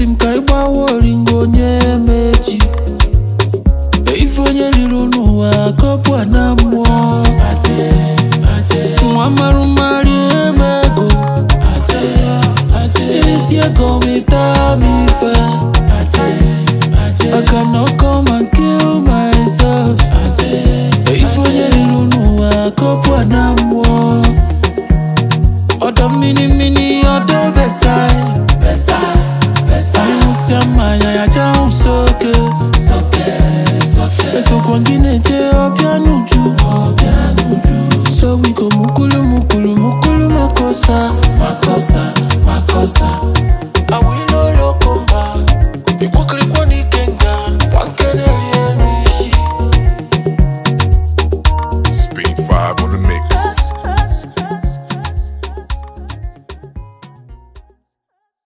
esi m ka ịgbawa oringo onye mechi ife onye riri n'ụwa kọpụ a na mmụọ nwa marụ mmarị emego irisi ego mịta m ife I cannot come and kill myself ife onye riri n'ụwa kọpụ a na mmụọ ọdọ mmiri mmiri ọdọ besai anyụsịa mmanya ya jahụ soke esokwa gị na-eje ọbịa n'uju so we go mukulu mukulu mukulu makosa